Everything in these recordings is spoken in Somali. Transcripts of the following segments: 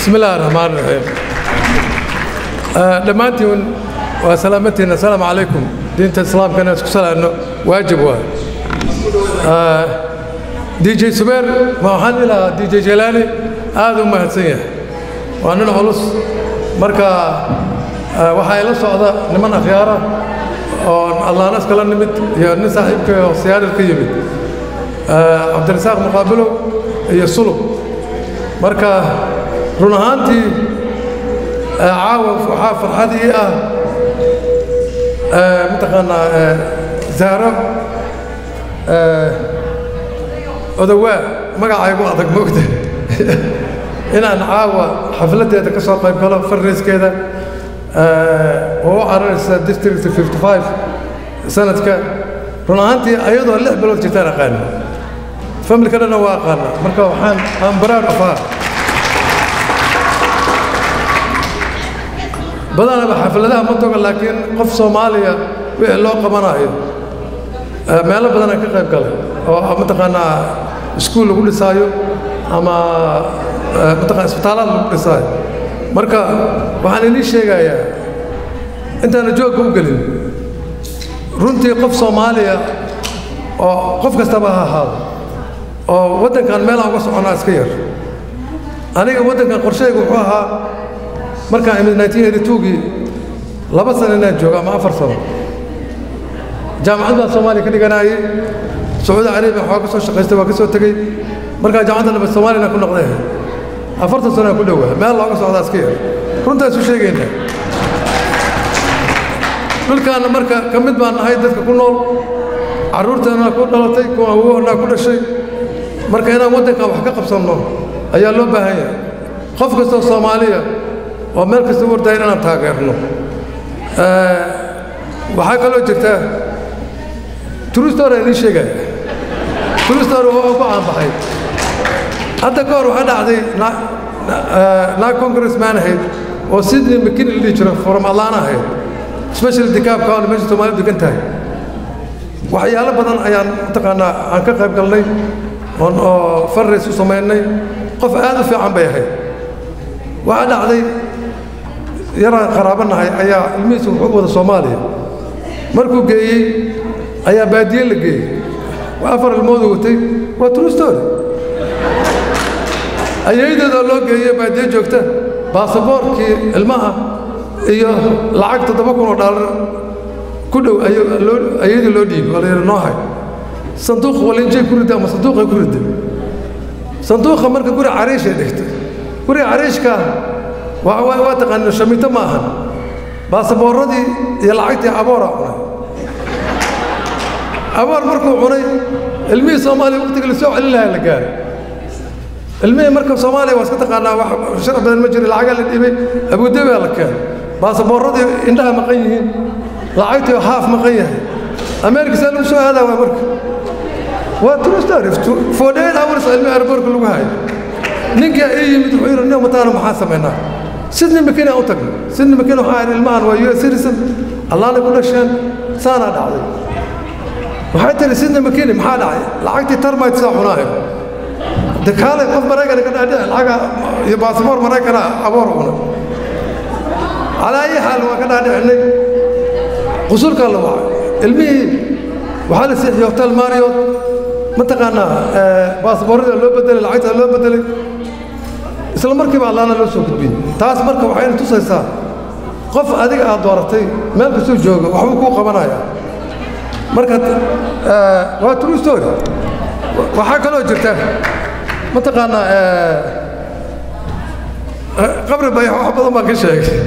بسم الله الرحمن الرحيم dhammaantiin waa salaamatiina asalaamu calaykum diinta islaamka inaan isku salaano waajib waa dj subeer ma waxaan ilahaa dj jelaani aad u mahadsan yahay waa nin culus marka waxaa ila socda niman akhyaara oo allaanas kala nimid iyo nin saaxiibka oo siyaarar ka yimid cabdirasaaq muqaabilow iyo sulub marka run ahaantii caawa waxaa farxad ii ah mataqaanaa zaaro odowaa magacaygu adag moogta inaan caawa xafladdeeda ka soo qayb galo farriiskeeda oo u cararaysa district 55 sanadka run ahaantii ayadoo lix bilood jirtaan aqaana familka dhanna waa aqaana marka waxaan aan baraar afaa badanaba xafladaha ma toga laakiin qof soomaaliya wixii loo qabanayo meelo badanaan ka qayb galay oo mataqaanaa iskuul lagu dhisaayo ama mataqana isbitaalaad lagu dhisaayo marka waxaan inii sheegayaa intaana joogka u gelin runtii qof soomaaliya oo qof kastaba ha ahaado oo waddankan meelaan uga soconaa iska yar aniga waddankan qorshayga wuxuu ahaa markaan imid 1982gii laba sano inaan joogo ama afar sano jaamacad baan soomaaliya ka dhiganaayey sacuudi carabiya waxaa ka soo shaqaystay waa ka soo tegey markaa jaamacadda nabad soomaaliyana ku noqday afartan sano aan ku dhowaa meel looga socdaa iska yar runtaan isu sheegaynaa dhulkaanna marka ka mid baan nahay dadka ku nool carruurteennaa ku dhalatay kuwa awoonaa ku dhashay marka inaan waddankan wax ka qabsanno ayaa loo baahan yahay qof kastoo soomaaliya oo meel kasta u ordayn inaan taageerno waxaa kaloo jirta turustor aan ii sheegaya turustor oo ku caanbaxay hadda ka hor waxaa dhacday naag congressman ahayd oo sydney mckin la dhihi jiro from atlanta ahayd special dikaab kaal meesha soomaaliya degan tahay waxyaalo badan ayaan mataqaanaa aan ka qayb galnay oon oo farrays u samaynay qof aad u fiican bay ahayd waxaa dhacday yaraan qaraabo nahay ayaa ilmihiisa wuxuu wada soomaaliya markuu geeyey ayaa baadiye la geeyey waa afar ilmoodu watay waa true story ayaydeedoo loo geeyey baadiye joogta baasaboorkii ilmaha iyo lacag toddoba kun oo dhaalar ku dhow ayadii loo dhiibi oo la yidhi noo hay sanduuq walinjay ku ridda ama sanduuqay ku ridda sanduuqa marka guri cariishay dhigtay guriga cariishkaa waa waa taqaaniin shamito ma ahan baasaboorradii iyo lacagtii abooraa cunay aboor markuu cunay ilmihii soomaaliya waqtiga lasoo celin lahaa la gaaray ilmihii marka soomaaliya waa iska taqaanaa wax sharac badan ma jiro lacagaa la dhibay abuudabaa la keenay baasaboorradii indhaha maqan yihiin lacagtii haaf maqan yahay ameerika saa lagu soo aadaa waa marka waa true story forty eight hours ilmihi airbortka lagu hayo ninkaa ii yimid wuxuu yidhi nin mataana maxaa samaynaa sidney makina u tagnay sidney makina waxaa yidhi ilmahan waa u s citizen allaanay ku dhasheen saanaa dhacday waxay tihi sidney makini maxaa dhacay lacagtii termite saa cunaayo de kaalay qof maraykana ka dhaadhici lacaga iyo baasboor maraykana aboor cuna calaa ayi xaal waa ka dhaadhicinay qusulkaa la wacay ilmihii waxaa la siixiyey hotel mariot mataqaanaa baasboorrada loo bedelay lacagtaa loo bedelay isla markiiba allaana loo soo gudbiyey taas marka waxayna tusaysaa qof adiga aad dooratay meel kastuu jooga waxbuu kuu qabanaya marka waa true story waxaa kaloo jirta mataqaanaa qabri bayax wax badan baan ka sheegay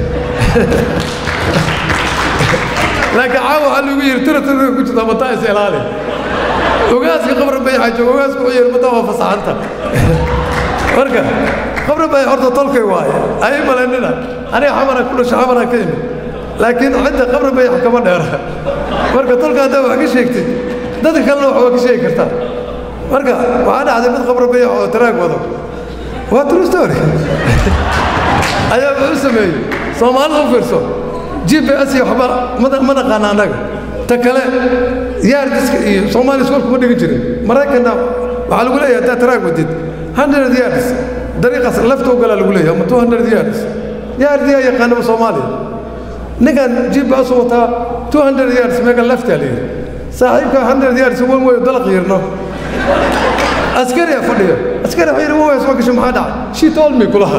laakiin caawa waxaa lagu yidhi tira tira ku jirta mataa is ilaali ogaaska qabri bayaxa jooga ogaasku wuxuu yidhi mataa waa fasaxanta marka qabri bayax horta tolkay waaye ay malaynina aniga xamaraan ku dhasho xamaraan ka imid laakiin cidda qabri bayax kama dheera marka tolka haddaa wax ka sheegtid dadka kalena wax waa ka sheegi kartaa marka waxaa dhacday mid qabri bayax oo taraag wado waa true story ayaa wuxuu sameeyey soomaalida u fiirso g b s iyo waxba ma naqaana annaga ta kale yaardiska iyo soomaaliya iskool kuma dhigin jirin maraykanna waxaa lagu leeyahay haddaad taraag wadid hundred yards dariiqaas lafta u galaa lagu leeyahay ama two hundred yards yaa ardiyaa yaqaanaba soomaaliya ninkan gps wataa two hundred yards meega laftaa leeyahay saaxiibka hundred yards wan weyo dalaq yirno askari a fadhiyo askari waxay yidhi waa soo gashay maxaa dhacay she told me kulaha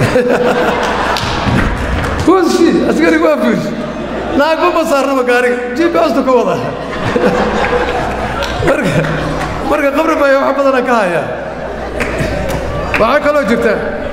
who's she askari waa fiish naagba ma saarnaba gaariga gps-tu ka wada marka marka qabri baa wax badana ka haya waxaa kaloo jirta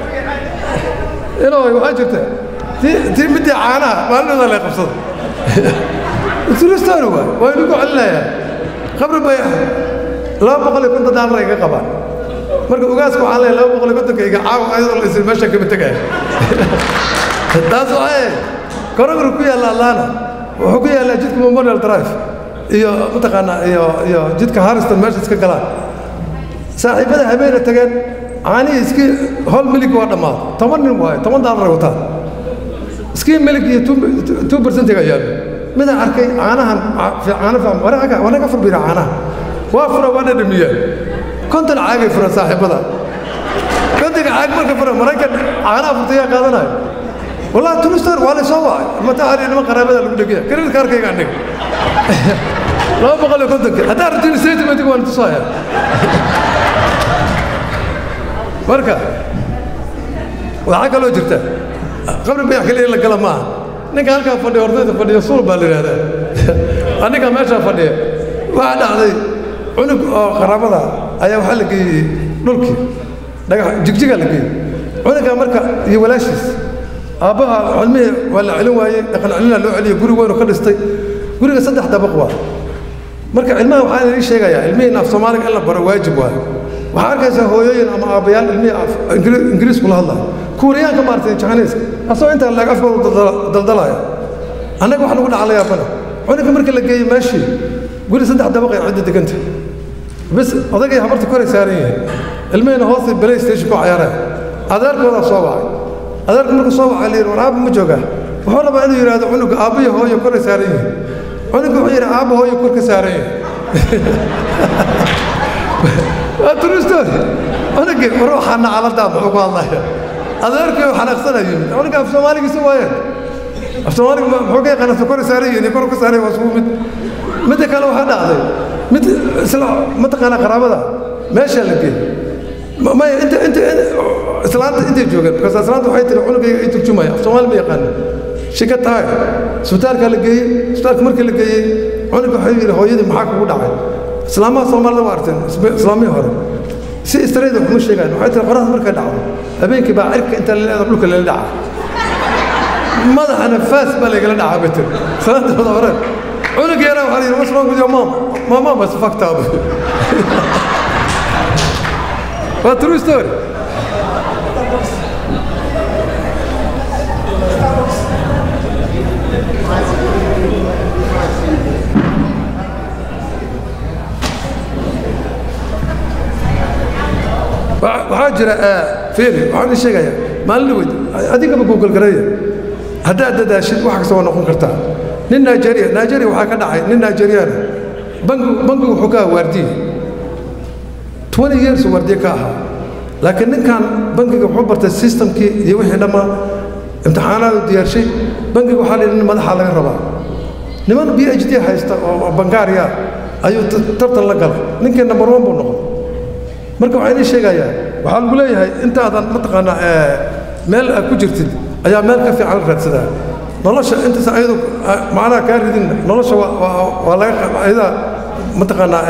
inoo waxaa jirta tii tii midii caanaha maalintooda lay qabsada turistaan waa waa inagu celinayaa qabri bay laba boqol iyo konton daalar ay ka qabaan marka ogaaska waxaan leeyahay laba boqol iyo kontonka iga caawa ayadoo la isin meesha kama tegaya taas waxay korogor ku yaalla atlanta wuxuu ku yaallaa jidka memorial drive iyo mataqaanaa iyo iyo jidka harriston meesha iska galaan saaxiibada habeena tageen caanihii iskii hol milig waa dhammaaday toban nin waayo toban daalar ay wataan iskii milig iyo two percentiga yaallo midaan arkay caanahan caano fiican wanaga wanaga furbira caanaha waa fura waa dhadhamiyaan konton caagay fura saaxiibada kontonka caag marka fura maraykan caanaha furtayaa qaadanayo والله تونستر ولا سوا متى هذه ما قرابة اللي بدك إياه كريم كارك يا عندك لا بقول لك كنت هذا رجل سيد ما تقول أنت صاير بركة وحكى له جرته قبل ما يحكي لي لك كلام ما نك هلك فدي ورده فدي صول بالي هذا أنا كمان ماشى فدي واحد هذا عنق قرابة أيه وحلك نلكي جيجيجا لك عنق مركا يولاشيس aabbaha cilmihii waa la celin waayey dhaqan celina loo celiyey guri weynu ka dhistay guriga saddex dabaq waa marka cilmaha waxaan idin sheegayaa ilmihii af soomaaliga in la baro waajib waayo waxaa arkaysaa hooyooyin ama aabbayaal ilmihii ingiriis kula hadlaya kuuriyaanka maartay jahaniiska asagoo intaa leeg afkoodu daldalaya annaga wax nagu dhacla yaabana cunuga marka la geeyey meeshii guri saddex dabaq ay cidda deganta bis odagay habarta koray saaran yihiin ilmihiina hoosta play station ku cayaaraya adeerkoodaa soo wacay adeerku markuu soo waxaa la yidhi war aabba ma joogaa wuxuu rabaa inuu yidhaahdo cunuga aabba iyo hooyo koray saaran yihiin cunuga wuxuu yidhi aabba hooyo kor ka saaran yihin waa turistoodi cunugii war waxaa nacaladaa muxuu ku hadlaya adeerkii oo xanaaqsana yimid cunuga af soomaaligiisa waayeen af soomaaliga muxuu ka yaqaana koray saaran yihin iyo kor ka saaran waa isugu mid midda kale waxaa dhacday mid isla mataqaanaa qaraabada meeshaa la geeyey maya inta inta islaanta intay joogeen markaas islaanta waxay tiri cunugayga ay turjumaya af soomaali ma yaqaano shika tahay isbitaalka la geeyey isbitaalka markii la geeyey cunuga waxay yidhi hooyadii maxaa kugu dhacay islaamaha soomaalida waa arteen islaamihii hore si istareeda waxuma sheegaan waxay tiri qoraxda markay dhacdo habeenkii baa cirka inta la leedo dhulka lala dhaca madaxana faas baa laygala dhacaa bay tiri islaanta wada hore cunug yaraa waxaa la yidhi what's wrong with your mom my mom was fucked up waa true story waxaa jira fiiri waxaan idin sheegayaa maalin weyd adigaba google gareeya haddaad dadaashid wax kasta waa noqon kartaa nin nigeria nigeria waxaa ka dhacay nin nigeriana bangi bangigu wuxuu ka ahaa waardiye twenty years waardiye ka ahaa laakiin ninkan bangiga wuxuu bartay systemkii iyo wixii dhammaa imtixaanaadu diyaarshay bangiga waxaa la yidhi nin madaxa laga rabaa niman b h d haysta oo bangaariya ayuu tartan la galay ninkii number one buu noqday marka waxaan idiin sheegayaa waxaa lagu leeyahay intaadan mataqaanaa meel aad ku jirtid ayaa meel ka fiican la raadsadaa nolosha intaas ayadu macnaha kaa ridin nolosha waa laga ayadaa mataqaanaa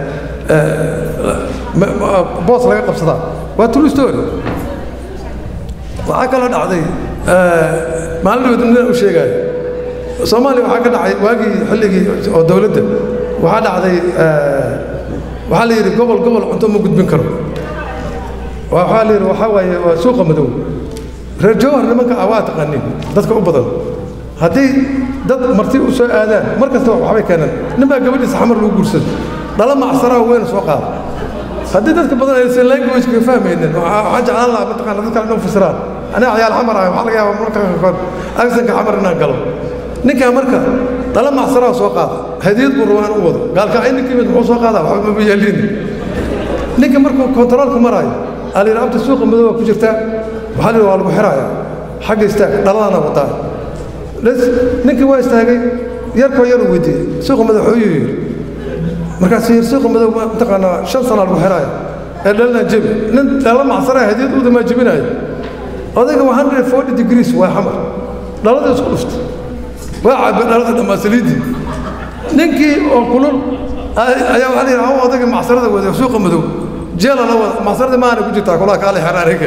boos laga qabsadaa waa true story waxaa kaloo dhacday maalin dhawed nin u sheegaayo soomaaliya waxaa ka dhacay waagii xilligii oo dowladda waxaa dhacday waxaa la yidhi gobol gobol cunto ma gudbin karo waxaa la yidhi waxaa waaye waa suuqa madow reer jawhar nimanka ah waa taqaanin dadka u badan haddii dad marti u soo aadaan mar kasta waxbay keenaan nin baa gabadhiisa xamar lagu guursado dhala macsaraa weyn soo qaada haddii dadka badan aysan languageka fahmaynin waxaan jeclaan lahaa mataqaana dadka dhan fasiraan aniga cayaal xamar ah waxaa laga yaabaa marka qaarkood agsanka xamar inaan galo ninkaa marka dhala macsaraa soo qaada hadiyad buu rabaa in u wado gaalka ay ninka yimid muxuu soo qaadaa waxba maba yeelin ninka markuu kontaroolka maraayo aa la yidhi abta suuqa madow waa ku jirtaa waxaa la yidhi waa lagu xiraaya xagga istaag dhaladana wadaa ninkii waa istaagay yarkoo yar uu weydiiyey suuqa madow xooyuu yidhi markaasuu yidhi suuqa madow mataqaanaa shan sana lagu xiraaya ee dhalina jebi nin dhala macsanaya hadiyad uudamaa jebinaayo odayga waa hundred forty degrees waa xamar dhalada isku dhuftay waa cabay dhalada dhammaa saliiddii ninkii oo kulul ayaa waxaa la yidhi hawa odayga macsarada wada suuqa madow jeela la wada macsarada maana ku jirtaa kulaa kaale xeraarega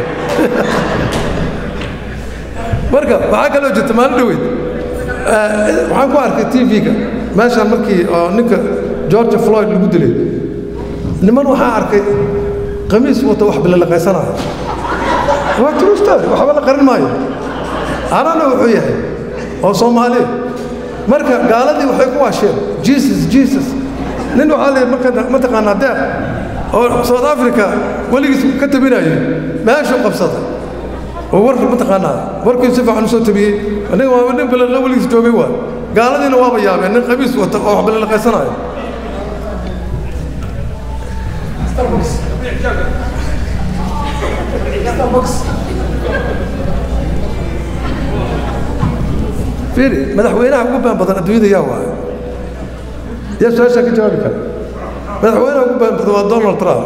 marka waxaa kaloo jirta maalin dhoweyd waxaan ku arkay t v-ga meeshaan markii oo ninka george floyd lagu dilay niman waxaa arkay qamiis wata wax bilalaqaysanaya waa true story waxba la qarin maayo anana wuxuu yahay oo soomaaliya marka gaaladii waxay ku waasheen jesus jesus nin waxaa la marka mataqaanaa deeq oo south africa weligiis ka tabinayo meeshuu qabsaday oo war mataqaanaa warkii si fiican usoo tabiyey aniga waa nin balala weligiis joogay waa gaaladiina waaba yaabeen nin qamiis wata oo wax bilalaqaysanayo fiiri madaxweynaha ugu baan badan adduunyada yaa waayo yaa su-aashaa ka jawaabi kara madaxweynaha ugu baan badan waa donald trump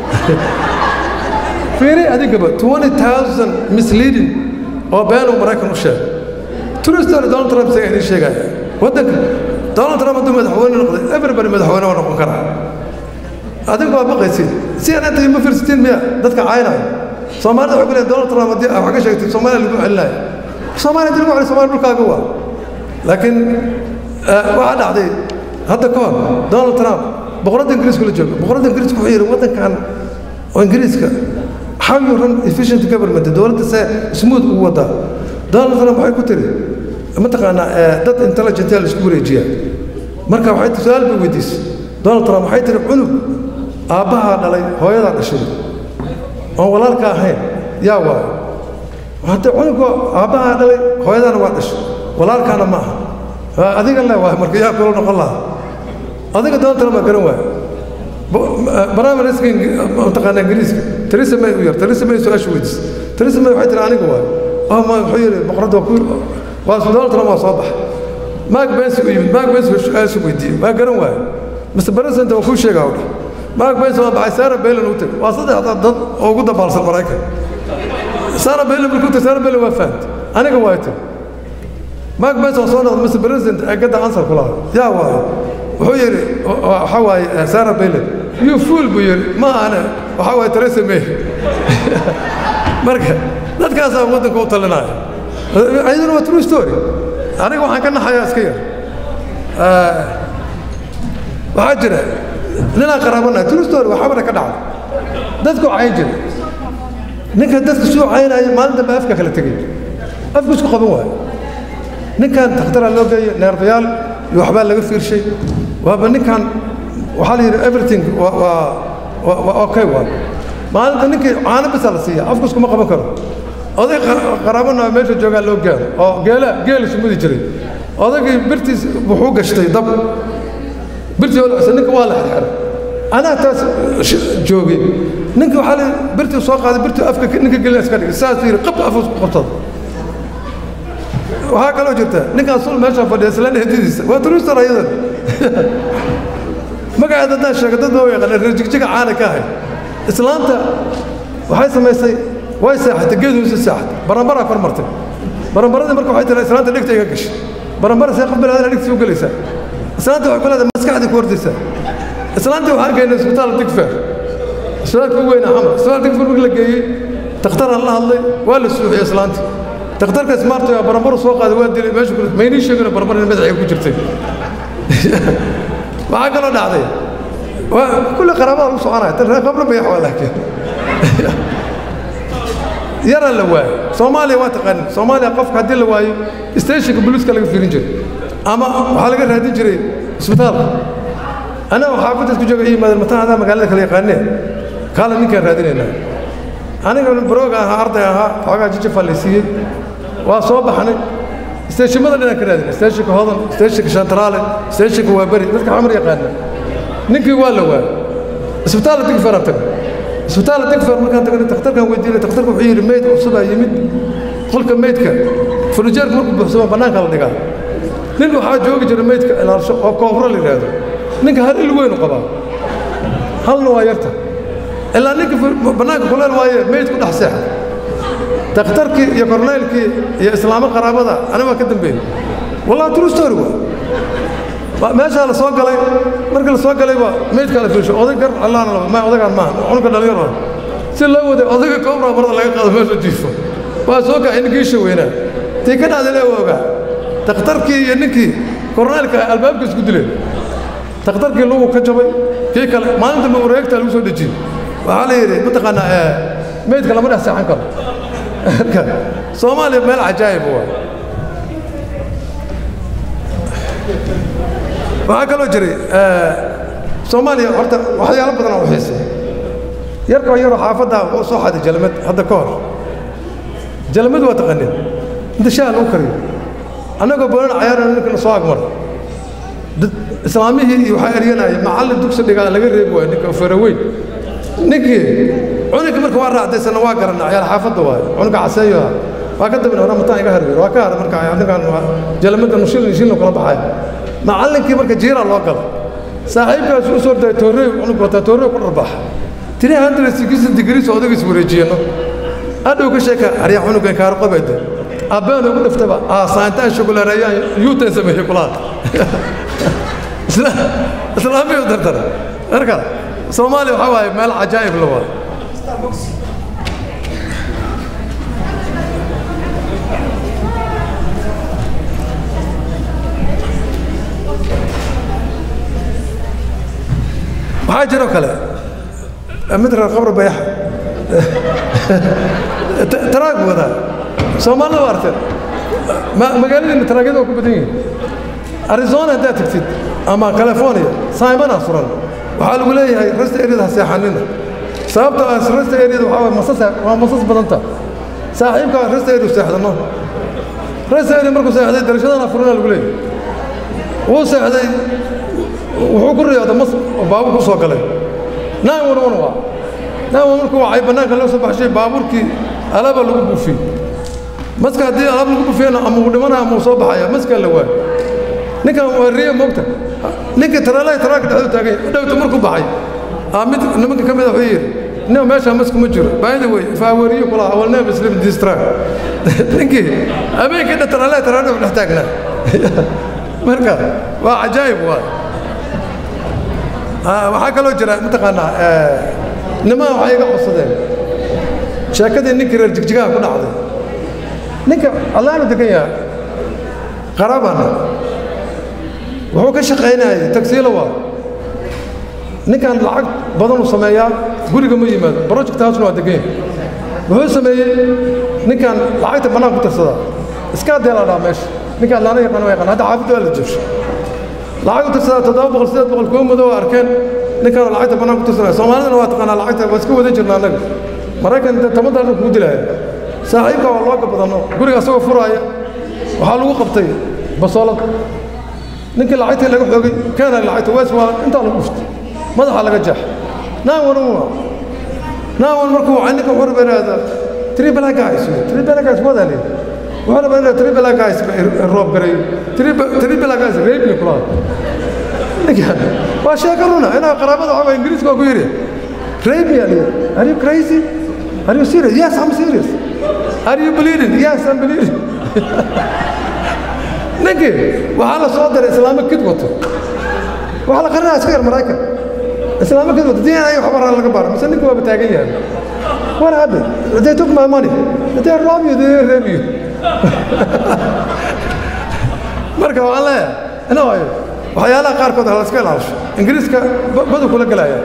fiiri adigaba twenty thousand misleading oo been uu maraykan u sheegay true story donald trump isaga idiin sheegaya waddanka donald trump hadduu madaxweyne noqday everybody madaxweyne waa noqon karaa adiga waa baqaysid si aan inta ima fiirsatiin miya dadka caynaya soomaalida waxay ku leeyahay donald trump haddii wax ka sheegtay soomaaliya lagu celinaya soomaaliya haddii lagu celiyo soomaaliya dhulkaaga waa laakiin waxaa dhacday hadda ka hor donald trump boqoradda ingiriiska la jooga boqoradda ingiriiska wuxuu yidhi waddankan oo ingiriiska how you run efficient government dowladda see smooth ugu wadaa donald trump waxay ku tiri mataqaanaa dad intelligent yaa la isku wareejiyaa marka waxay su-aal bay weydiisay donald trump waxay tiri cunug aabbahaa dhalay hooyadaa dhashay oon walaalka ahayn yaa waayo hadda cunuga aabbahaa dhalay hooyadaana waa dhashay walaalkaana ma aha adiga le waay marka yaa kula noqon lahaa adiga donald trump baa garan waayo barnaamijka mataqaana ingiriiska teresa may u yar teresa may su-aasha weydiisay teresa may waxay tiri aniga waayo oh ma wuxuu yidhi boqoradda waa ku waa donald trump waa soo baxay mark bensi u yimid mark bensi su-aasha weydiiyey waa garan waayo mr president waa kuu sheegaa u dheh mark bensi waa baxay sarah bailan u tag waa saddexda dad oo ugu dabaalsan maraykan sarah bailan markuu tag sarah bailan waa fahamtay aniga waa tiri mark bensi waa soo noqday mr president ee gadda ansar ku lahaa yaa waayo wuxuu yidhi waxaa waaye sarah bailan you fool buu yidhi ma ahane waxaa waaye teresa may marka dadkaasaa waddanka u talinaya ayaduna waa true story aniga waxaan ka naxayaa iska yar waxaa jira ninaan qaraabanahay true story waa xabara ka dhacda dadku cayn jira ninka dadka suu caynaya maalin dambe afka kala tegay afku isku qaban waayo ninkan takhtaraa loo geeyo neerbayaal iyo waxbaa laga fiirshay waaba ninkan waxaa la yidhi everything waa waa okay waa maalinta ninkii caano bisa la siiya afku iskuma qaban karo oday qaraabana meesha joogaa loo gaaro oo geela geela sumudi jiray odaygii birtiis wuxuu gashtay dab birtii olcisa ninka waa la xirxiray anaa taas joogay ninka waxaa la birtii soo qaaday birtii afka ninka gelina iska dhigay saas yidhi qab afus ku qabsada waxaa kaloo jirta ninkaan sul meesha fadhiya isla dheedidiisa waa turistar ayadan magaceeda haddaan sheego dad baa u yaqaana reer jigjiga caana ka ahay islaanta waxay samaysay way seexatay geed hoose seexatay baranbaraa kor martay baranbaradii marka waxay tiraa islaanta dhegta iga gashay baranbara see qof binaadana dhegtiisa u gelaysaa islaanta waxay ku leedahay maskaxdii ku hordaysaa islaantii waxaan geynay isbitaal digfeer isbitaalka ugu weynaa xamar isbitaal digfeer markii la geeyey takhtaraan la hadlay waa la suuxiyey islaantii takhtarka smarto yaa baranbaru soo qaaday waa dilay meeshu ku maynii sheegina baranbar in madaxiga ku jirtay waxaa kaloo dhacday waa kulli qaraabada lagu soconaya tan reer qabla bayax waa laakiin yaraa la waayo soomaaliya waa taqaanin soomaaliya qofka haddii la waayo stationka booliiska laga fiirin jiray ama waxaa laga raadin jiray isbitaalka annaga xaafadda isku jooga yimaadeen mataan adaa magaalada kala yaqaanee kaala ninkaan raadinaynaa aniga barooga ahaa arday ahaa xoogaa jijafaa la siiyey waa soo baxnay steeshimada dhinaan ka raadinay steeshinka hodan steeshinka shantaraale steeshinka waa beri dadka xamar yaqaana ninkii waa la waayay isbitaalla digfaraan tagay isbitaal digfer markaan tagnay takhtarkaan weydiinay takhtarka wuxuu yidhi meyd cusubaa yimid qolka meydka furnijeerka markuu buuxsamo bannaanka la dhigaa nin waxaa joogi jira meydka ilaalsho oo koofro la yidhaahdo ninka hal il weynu qabaa halna waa yarta ilaa ninka bannaanka kuleel waaye meyd ku dhex seexa takhtarkii iyo korneylkii iyo islaamo qaraabada ani waa ka dambeeyey wallahi true story waa meeshaa la soo galay markii la soo galay baa meydkaa la fiirsho oday gar allaana laba ma odagaan maaha cunugka dhalinyaro si loo waday odayga koobraa marada laga qaado meesha jiifo waa soo kacay ninkii isha weynaa tii ka dhacday lee ogaa takhtarkii iyo ninkii korneylka albaabka isku dileen takhtarkii lugu ka jabay kii kale maalinta ma wareegtaa lagu soo dejiyey waxaa la yidhi mataqaanaa meydka lama dhex seexan karo soomaaliya meel cajaa'ib waa waxaa kaloo jiray soomaaliya horta waxyaalo badan oo xiisay yarkoo yaroo xaafaddaa wuxuu soo xaday jalmad hadda ka hor jalmad waa taqanin inta shaha lagu kariyo annagoo boonan cayaarana ninkana soo agmar islaamihii iyo waxaa eryanaya macallin dugsi dhigaa laga reebi waayo ninka faraweyn ninkii cunuga marka waa raacdaysana waa garanna ciyaal xaafadda waayo cunuga caseeyo ah waa ka dabin hore mataan iga harweer waa ka hara marka ninkan jalmada nushilin shilin kula baxaya macallinkii marka jiiraa loo gala saaxiibkaas u soo daya toorey cunug wataa toorey ku dharbaxa tiri hundred sixty degrees odagis wareejiyeno adhow ka sheeka aryaa cunugan kaarqabede abbaan ugu dhiftaba aasaantaan shugulareeyaan yuutan sameeyey kulaad islaamiyu dardara marka soomaaliya waxaa waaye meel cajaa'ib la waa waxaa jiroo kale mid reer qabra bayaxa taraag wadaa soomaalida waa arteen magaaladiina taraagyada waa ku badan yihin arizona haddaad tagtid ama california saimanaa suran waxaa lagu leeyahay rasta eryada ha seexanina sababta ah rasta eryada waxaa waay masas waa masas badanta saaxiibkaa rasta eryu seexdano rasta erya markuu seexday darashadana furina lagu leeyahay wuu seexday wuxuu ku riyooda mas baabur ku soo galay naan wan wan waa naan wan markuu wacay bannaanka loo soo baxshay baabuurkii alaaba lagu buufiyey maska haddii alaab lagu buufiyana ama uu dhimanaya ama uu soo baxaya maskaa la waayo ninkan waa riya moogta ninkii taraalaha taraaka dhexduu taagay dhowta markuu baxay aa mid nimanka ka mid a wuxuu yidhi nin meesha mas kuma jiro baayida wey faawariyo kula awalnaa muslim distract ninkii habeenkii dhan taraalaha taraaka dhex taagnaa marka waa cajaa'ib waa waxaa kaloo jira mataqaanaa nimaa waxay iga codsadeen sheekadii ninkii reer jigjigaha ku dhacday ninka allaanu degan yaha qaraabana wuxuu ka shaqaynayay tagsiilo waa ninkan lacag badanuu sameeyaa guriga ma yimaado project housena waa degan yahay wuxuu sameeyey ninkan lacagta bannaan ku tirsadaa iskaa deelaa dhaa meesha ninkaan laana yaqaan waa yaqaan hadda xaafidda waa la joogso lacag u tirsadaa toddoba boqol sideed boqol kuwa madow arkeen ninkaan lacagta bannaan ku tirsanaya soomaalidana waa taqaanaa lacagta waa iska wadan jirna annaga maraykan inta toban daalar kugu dilaya saaxiibka waa looga badano guriga asagoo furaaya waxaa lagu qabtay basoolad ninkii lacagtii laga xoogay keenay lacagta wees waa intaa lagu dhuftay madaxa laga jeex naan wan waa naan wan markuu wacay ninka wuxuu rabaa inaada three black guys three black guys wadaa leeyahay wuxuu rabaa inaad three black guys roob gareeyo three black guys reebni kulaha ninkan waa sheeko runa inaa qaraabada waxaa ingiriiska waa ku yidhi rape me aliya are you crazy are you serious yes i'm serious are you bleeding yes i'm bleeding ninkii waxaa la soo diray islaamo kid wato waxaa la qarinaya iska yar maraykan islaamo kid wato dna waxba raa laga baaro mise ninka waaba taagan yahay what happened they took my money they rob you they rape you marka waxaan leeyahay ina waayo waxyaalaha qaarkood ha la iska ilaalisho ingiriiska badu kula gelaya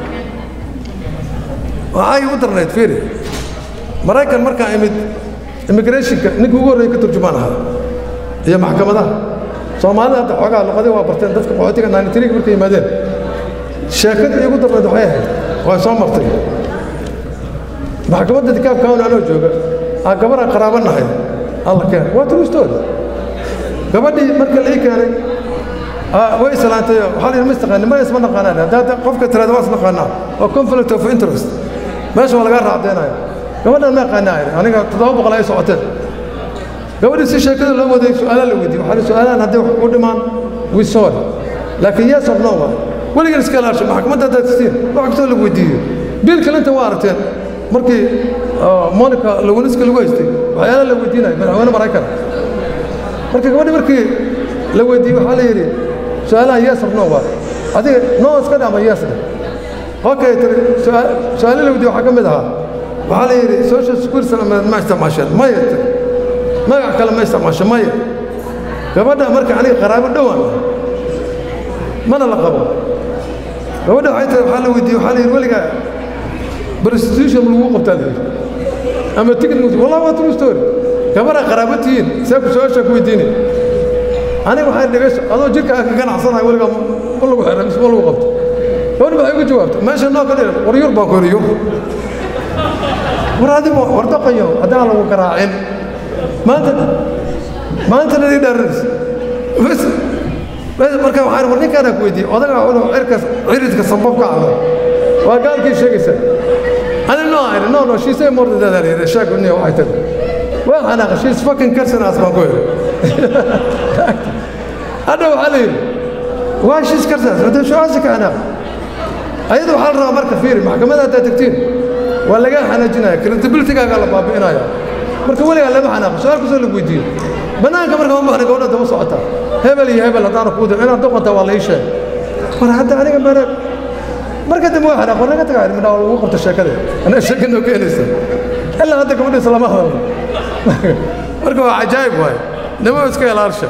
waxaa igu darnayd fiiri maraykan markaan imid immigrationka ninka ugu horreeya ka turjumaan ahaa iyo maxkamadaha soomaalida hadda xoogaa luqadii waa barteen dadka qaxootiga naanitiriga markay yimaadeen sheekadii igu darnayd waxay ahayd waa soo martay maxkamadda dikaab kawn anoo jooga aa gabaraan qaraabo nahay alla keen waa true story gabadhii marka la ii keenay way islaantay waxaa la yidhi ma istaqaanin ma isma naqaanaan haddaad qofka tiraada waa isnaqaanaa waa conflict of interest meesha waa lagaa raacdeynaya gabadhan ma yaqaanaa idhi aniga toddoba boqol ay socoteen gabadhii si sheekada loo waday su-aalaha la weydiiyey waxaa su-aalahan hadday wax ku dhimaan we sorry laakiin yes or no waa weligan iska ilaasho maxkamadda haddaad tiin wax kastoo la weydiiyo bill clinton waa aragteen markii monica lewiniska lagu haystay waxyaalaha la weydiinaya madaxweyne maraykan marka gabadhi markii la weydiiyey waxaa la yidhi su-aalaha yes or no waa adiga no iska dhama yes dheh okay tiri su-aalo la weydiiyey waxaa ka mid ahaa waxaa la yidhi social security ma isticmaasheen maya tiri magac kale ma isticmaasho maya gabadha marka aniga qaraabo dhowaan mana la qabo gabadha waxay tiri waxaa la weydiiyey waxaa la yidhi weligaa prostitution lagu qabtaa la yidhi ama ticket wallahi waa true story gabadha qaraabo tihiin see ku su-aashaa ku weydiinay aniga waxay dhegayso adoo jirka ka ganacsanahay weligaa ma lagu xiray mise ma lagu qabto gabadha waxay ugu jawaabtay meesha noo ka dhiran war yur baan ku horiyo war adigo war daqayo haddaan lagu garaacin maanta maantana ii dhaaranaysa bas bas marka waxaan war ninkaana ku weydiiyey odaga inuu cirka ciridka sababka ah waa gaalkii sheegaysa ani no ayri no no she say more than that ayri sheeg ni waxay tiri waa xanaaqa she's fucking cursing us baan ku yidhi hadda waxaa la yidhi waa she's cursing us hadda shucaasi ka xanaaq ayada waxaa la rabaa marka fiiri maxkamadda haddaad tagtiin waa lagaa xanaajinaya credibilitygaagaa la baabi'inaya marka weligaa lama xanaaqo su-aal kastoo lagu weydiiyo bannaanka marka ma baxna gabadha daba socota hebel iyo hebel haddaana kuu dir inaad doqonta waa la ii sheeg war hadda aniga mara marka dambe waa xanaaq war naga tagaa midhaa lagu qabta sheekada anaa sheeka noo keenaysa ilaa hadda gabadhiisa lama hadalno marka waa cajaa'ib waaye nimo iska ilaalsha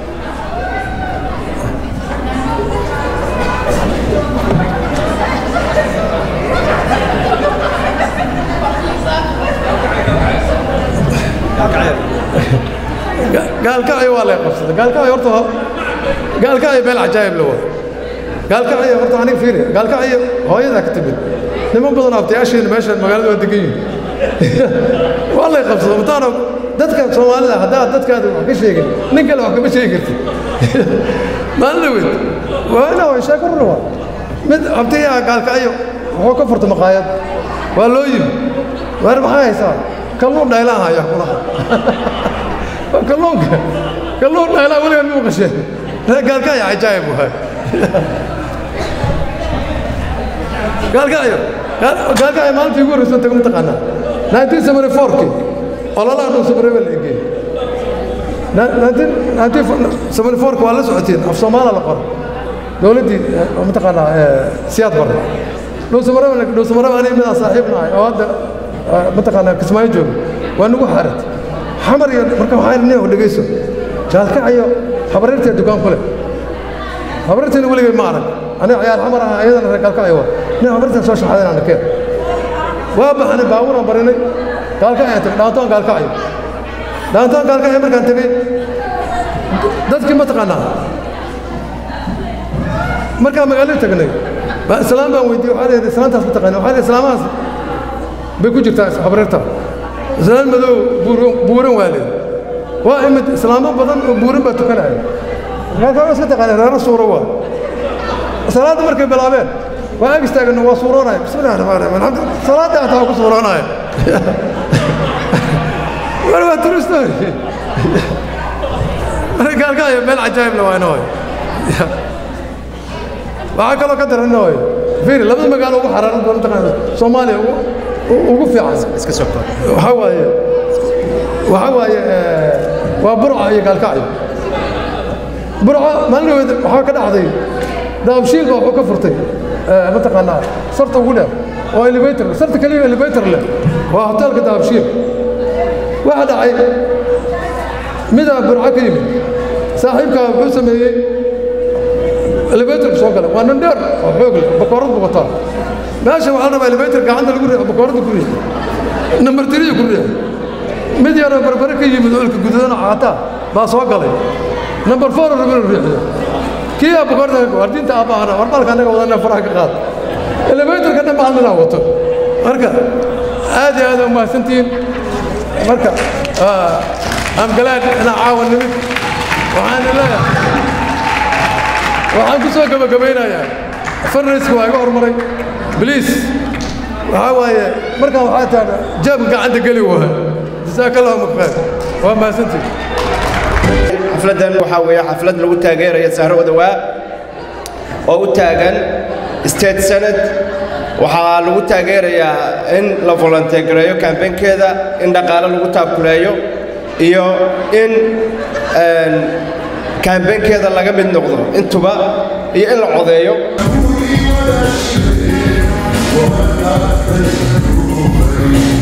gaalkacyo waa lay qabsaday gaalkacyo horta gaalkacyo meel cajaa'ib la waa gaalkacyo horta aniga fiiri gaalkacyo hooyadaa ka timid niman badan abtayaasheena meeshaan magaalada waa degan yihin waa lay qabsaday mataana dadka soomaalida haddaad dadkaada wax ka sheegin nin kale wax kama sheegi kartid maalin dhaweyd waana way sheeko runa waa mid abtayaa gaalkacyo wuxuu ka furta maqaayad waa loo yimi waar maxaa haysaa kalluun dhaylaan haya kulaha kalluunka kalluun dhaylaa weliga muu qasheen gaalkacyo cajaa'ib waay gaalkacyo gaalkacyo maalintii ugu horreysan tago mataqaanaa nineteen seventy fourkii ololaha dhow sabareeba la egeeyey nineteen seventy fourka waa la socotiin af soomaala la qoro dowladdii mataqaanaa siyaad barre dhowsamareba dhowsamareba aniga midaan saaxiib nahay oo hadda mataqaanaa kismaayo jooga waa nagu xaarat xamar iyo marka waxaa nin oo dhegayso gaalkacyo habareertee dukaan ku leh habareerteena weligay ma arag aniga ciyaar xamar ah ayadana reer gaalkacyo waa nin habareerteen soo shaxaadeen aan arkeen waa baxnay baabuuraan barinay gaalkacyo tagay dhaantoon gaalkacyo dhaantoon gaalkacyo markaan tegey dadkii mataqaanaa markaan magaalada tagnay islaam baan weydiiyey waxaa leeyahay islaantaas mataqaanaa waxaa leeyahay islaamahaas bay ku jirtaa habareerta islaan madow buuran waa leed waa imid islaamo badan oo buuran baa tukanaya markaa iska taqaanay reero suuro waa salaadda markay bilaabeen waa ag istaagano waa suuroonaya bismillahi raxmaan raxiim alxamdu salaadda hataa waa ku suuroonaya war waa true story marka gaalkaayo meel cajaa'ib la waa inoo waxaa kaloo ka daran inoo fiiri labada magaalo ugu xaraaran doon mataqaana soomaaliya ugu fiican iska soo kor waxaa waaye waxaa waaye waa burca iyo gaalkacyo burco maalin dhaweed waxaa ka dhacday daabshiil baa wuxuu ka furtay mataqaanaa sarta ugu dheer oo elevator sarta keliya elevator leh waa hoteelka daabshiil waxaa dhacay midaa burco ka yimid saaxiibkaa wuxuu sameeyey elevatorka soo galay waa nin dheer oo xoog leh bakoorad buu wataa meesha waxaa la rabaa elevator gacanta lagu riixo bakooradda ku riixo nambar tiriya ku riixo mid yaroo barbare ka yimid oo ilka gududana caataa baa soo galay nambar four oo rabin riixiyo kii aa bakooradda war diinta aabbaana war balka annaga wadana faraha ka qaad elevatorka dhan baa ninaa wato marka aad iyo aad u mahadsantihiin marka am glad inaa caawa nimid waxaan leeyahay waxaan ku soo gabagabaynayaa farrayska waa iga hormaray bliis waxaa waaye markaa waxaa taana jaabka gacanta geli waaya jasaaka allahu khayr waa mahadsantihi xafladdan waxaa weeye xaflad lagu taageeraya sahro wadawaa oo u taagan state senate waxaa lagu taageerayaa in la volonteegareeyo kambeynkeeda in dhaqaale lagu taakuleeyo iyo in kambeynkeeda laga mid noqdo intuba iyo in la codeeyo Thank you.